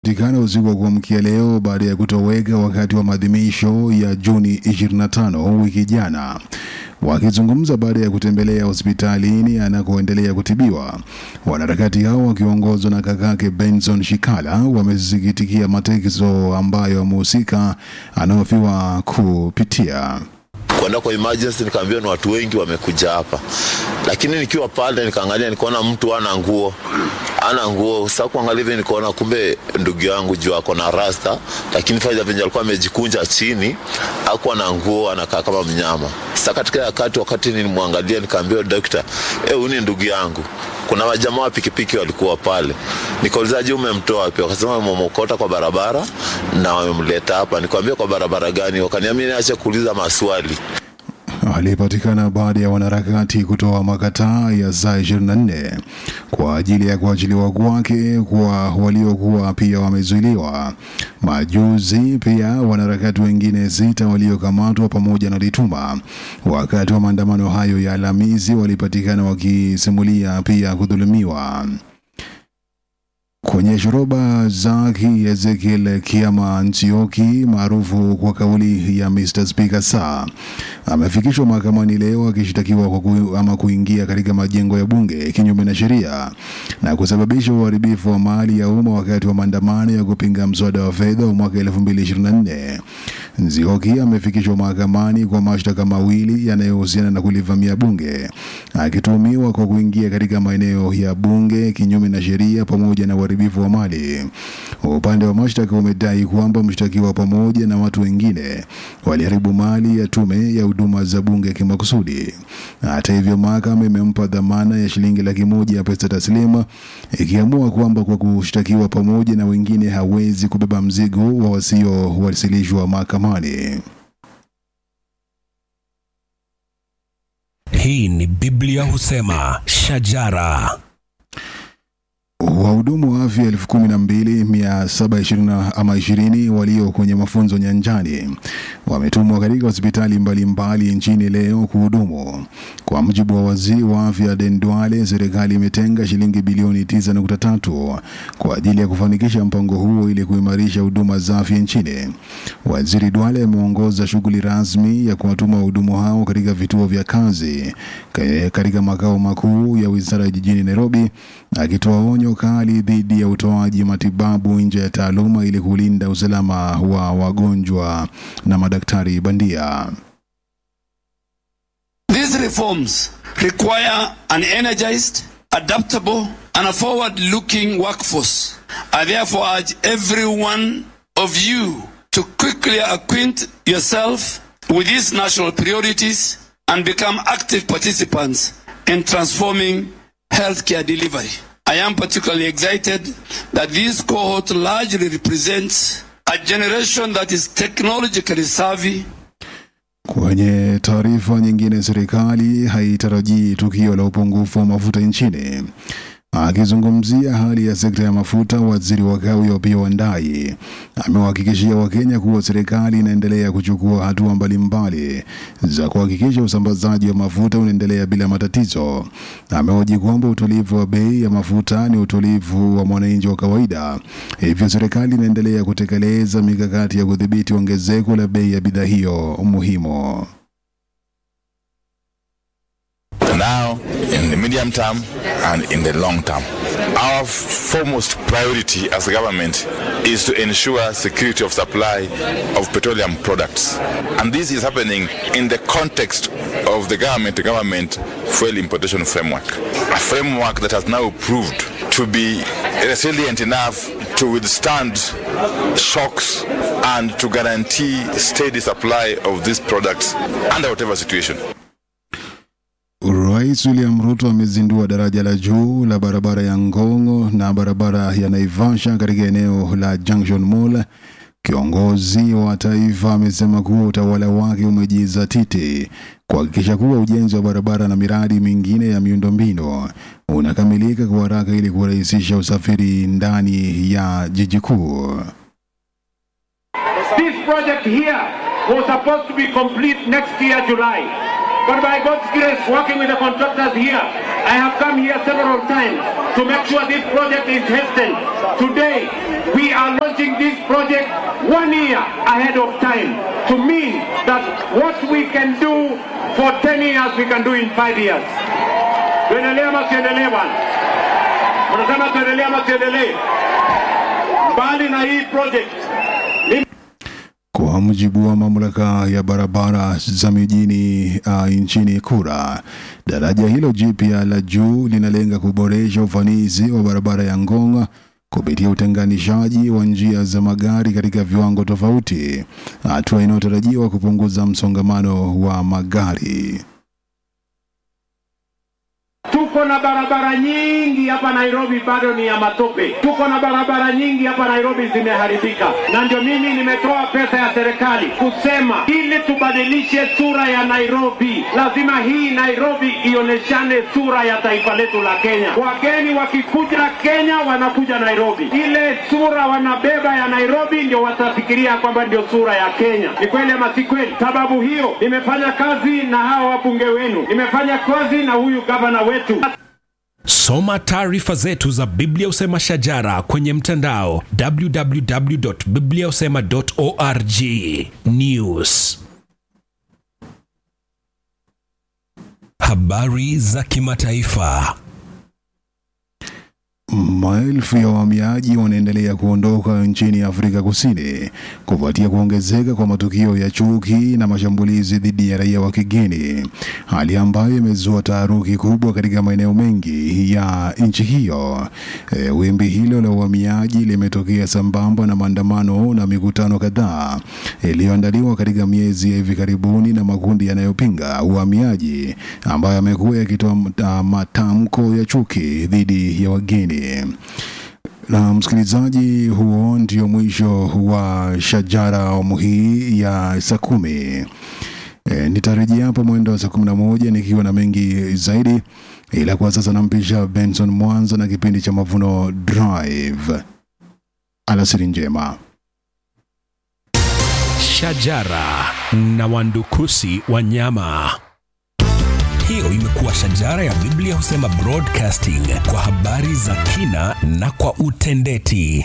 patikana usiku wa kuamkia leo baada ya kutoweka wakati wa maadhimisho ya Juni 25 wiki jana. Wakizungumza baada ya kutembelea hospitalini anakoendelea kutibiwa, wanaharakati hao wakiongozwa na kakake Benson Shikala wamesikitikia mateso ambayo mhusika anahofiwa kupitia. kwenda kwa emergency nikaambiwa ni watu wengi wamekuja hapa, lakini nikiwa pale nikaangalia, nikaona mtu ana nguo ana nguo. Sasa kuangalia hivi nikaona kumbe ndugu yangu juu ako na rasta, lakini faida venye alikuwa amejikunja chini, hakuwa na nguo, anakaa kama mnyama. Sasa katika wakati wakati nilimwangalia, nikaambiwa daktari, eh, huyu ni ndugu yangu. Kuna wajamaa wa pikipiki walikuwa pale, nikauliza je, umemtoa wapi? Wakasema wamemokota kwa barabara na wamemleta hapa. Nikamwambia kwa barabara gani? Wakaniambia niache kuuliza maswali. aliyepatikana baada ya wanaharakati kutoa makataa ya saa 24 kwa ajili ya kuachiliwa kwake kwa waliokuwa pia wamezuiliwa. Majuzi pia wanaharakati wengine sita waliokamatwa pamoja na Lituma wakati wa maandamano hayo ya Alhamisi walipatikana wakisimulia pia kudhulumiwa. Kwenye shoroba zake Ezekiel Kiama Nzioki maarufu kwa kauli ya Mr. Speaker saa amefikishwa mahakamani leo akishtakiwa kwa ku, ama kuingia katika majengo ya bunge kinyume na sheria na kusababisha uharibifu wa mali ya umma wakati wa maandamano ya kupinga mswada wa fedha wa mwaka 2024. Nzioki amefikishwa mahakamani kwa mashtaka mawili yanayohusiana na kulivamia bunge akituhumiwa kwa kuingia katika maeneo ya bunge kinyume na sheria pamoja na uharibifu wa mali. Upande wa mashtaka umedai kwamba mshtakiwa pamoja na watu wengine waliharibu mali ya tume ya huduma za bunge kimakusudi. Hata hivyo, mahakama imempa dhamana ya shilingi laki moja ya pesa taslimu ikiamua kwamba kwa kushtakiwa pamoja na wengine hawezi kubeba mzigo wa wasiowasilishwa mahakamani. Hii ni Biblia husema shajara. Wahudumu wa afya elfu kumi na mbili mia saba ishirini ama ishirini walio kwenye mafunzo nyanjani wametumwa katika hospitali mbalimbali nchini leo kuhudumu. Kwa mujibu wa waziri wa afya Den Duale, serikali imetenga shilingi bilioni 9.3 kwa ajili ya kufanikisha mpango huo ili kuimarisha huduma za afya nchini. Waziri Duale ameongoza shughuli rasmi ya kuwatuma wahudumu hao katika vituo vya kazi ka- katika makao makuu ya wizara jijini Nairobi, akitoa onyo kali dhidi ya utoaji matibabu nje ya taaluma ili kulinda usalama wa wagonjwa na madaktari bandia. These reforms require an energized, adaptable, and a forward looking workforce. I therefore urge every one of you to quickly acquaint yourself with these national priorities and become active participants in transforming healthcare delivery. I am particularly excited that this cohort largely represents a generation that is technologically savvy Kwenye taarifa nyingine, serikali haitarajii tukio la upungufu wa mafuta nchini. Akizungumzia hali ya sekta ya mafuta, waziri wa kawi Opiyo Wandayi amewahakikishia Wakenya kuwa serikali inaendelea kuchukua hatua mbalimbali za kuhakikisha usambazaji wa mafuta unaendelea bila matatizo. Amehoji kwamba utulivu wa bei ya mafuta ni utulivu wa mwananchi wa kawaida, hivyo serikali inaendelea kutekeleza mikakati ya kudhibiti ongezeko la bei ya bidhaa hiyo muhimu. now, in the medium term, and in the long term. Our foremost priority as a government is to ensure security of supply of petroleum products. And this is happening in the context of the government to government fuel importation framework. A framework that has now proved to be resilient enough to withstand shocks and to guarantee steady supply of these products under whatever situation. Rais William Ruto amezindua daraja la juu la barabara ya Ngong na barabara ya Naivasha katika eneo la Junction Mall. Kiongozi wa taifa amesema kuwa utawala wake umejizatiti kuhakikisha kuwa ujenzi wa barabara na miradi mingine ya miundombinu unakamilika kwa haraka ili kurahisisha usafiri ndani ya jiji kuu. This project here was supposed to be complete next year, July. But by God's grace, working with the contractors here, I have come here several times to make sure this project is hastened. Today, we are launching this project one year ahead of time to mean that what we can do for 10 years, we can do in five years. Tuendelee ama tuendelee bwana? Unasema tuendelee ama tuendelee? Mbali na hii project, Kwa mujibu wa mamlaka ya barabara za mijini uh, nchini Kura, daraja hilo jipya la juu linalenga kuboresha ufanisi wa barabara ya Ngong kupitia utenganishaji wa njia za magari katika viwango tofauti, hatua inayotarajiwa kupunguza msongamano wa magari. tuko na barabara nyingi hapa Nairobi bado ni ya matope. Tuko na barabara nyingi hapa Nairobi zimeharibika, na ndio mimi nimetoa pesa ya serikali kusema ili tubadilishe sura ya Nairobi, lazima hii Nairobi ioneshane sura ya taifa letu la Kenya. Wageni wakikuja Kenya wanakuja Nairobi, ile sura wanabeba ya Nairobi ndio watafikiria kwamba ndio sura ya Kenya. Ni kweli ama si kweli? Sababu hiyo nimefanya kazi na hawa wabunge wenu, nimefanya kazi na huyu gavana wetu Soma taarifa zetu za Biblia Usema Shajara kwenye mtandao www.bibliausema.org. News. Habari za kimataifa. Maelfu ya wahamiaji wanaendelea kuondoka nchini Afrika Kusini kufuatia kuongezeka kwa matukio ya chuki na mashambulizi dhidi ya raia wa kigeni, hali ambayo imezua taharuki kubwa katika maeneo mengi ya nchi hiyo. E, wimbi hilo la uhamiaji limetokea sambamba na maandamano na mikutano kadhaa iliyoandaliwa katika miezi ya hivi karibuni na makundi yanayopinga uhamiaji ambayo yamekuwa yakitoa uh, matamko ya chuki dhidi ya wageni. Na msikilizaji, huo ndio mwisho wa Shajara awamu hii ya saa kumi. E, nitarejea hapo mwendo wa saa kumi na moja nikiwa na mengi zaidi, ila kwa sasa nampisha Benson Mwanza na kipindi cha Mavuno Drive. Alasiri njema. Shajara na wandukusi wanyama. Hiyo imekuwa Shajara ya Biblia Husema Broadcasting kwa habari za kina na kwa utendeti.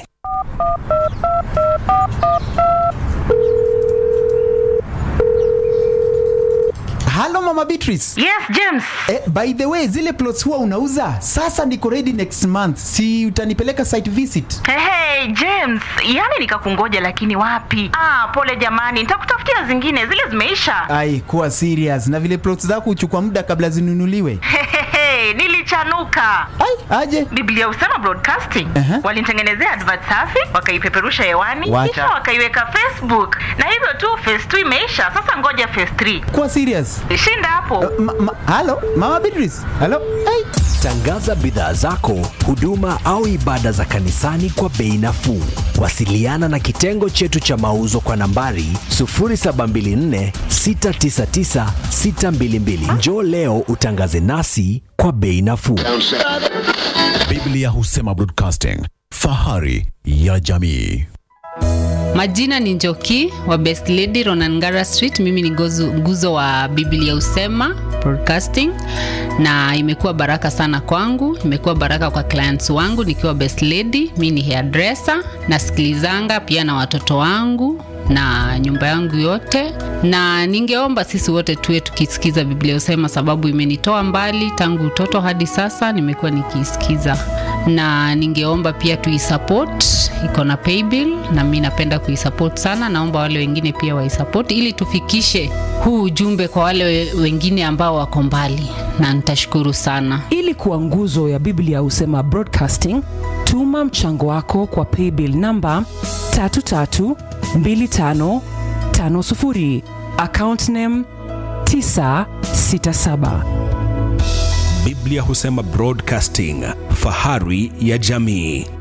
halo mama beatrice Yes, James. eh, by the way zile plots huwa unauza sasa niko ready next month si utanipeleka site visit Hey, hey, James, yani nikakungoja lakini wapi? Ah, pole jamani, nitakutafutia zingine, zile zimeisha. ai kuwa serious na vile plots zako huchukua muda kabla zinunuliwe Hehehe, nilichanuka. ai aje Biblia Usema Broadcasting Aha. walinitengenezea advert safi, wakaipeperusha hewani, Wacha. kisha wakaiweka Facebook, na hivyo tu phase 2 imeisha. Sasa ngoja phase 3 kuwa serious shinda hapo. ma, ma, halo mama beatrice halo ai Tangaza bidhaa zako, huduma au ibada za kanisani kwa bei nafuu. Wasiliana na kitengo chetu cha mauzo kwa nambari 0724 699 622. Njoo leo utangaze nasi kwa bei nafuu. Biblia Husema Broadcasting, fahari ya jamii. Majina ni Njoki wa Best Lady Ronangara Street. Mimi ni gozu, nguzo wa Biblia Usema Broadcasting, na imekuwa baraka sana kwangu, imekuwa baraka kwa clients wangu nikiwa Best Lady. Mimi ni hairdresser, nasikilizanga pia na watoto wangu na nyumba yangu yote, na ningeomba sisi wote tuwe tukisikiza Biblia Usema, sababu imenitoa mbali tangu utoto hadi sasa, nimekuwa nikiisikiza, na ningeomba pia tuisupport, iko na paybill na mi napenda kuisupport sana. Naomba wale wengine pia waisupport ili tufikishe huu ujumbe kwa wale we- wengine ambao wako mbali, na nitashukuru sana. ili kuwa nguzo ya biblia husema broadcasting tuma mchango wako kwa paybill namba 332550 account name 967 Biblia Husema Broadcasting, fahari ya jamii.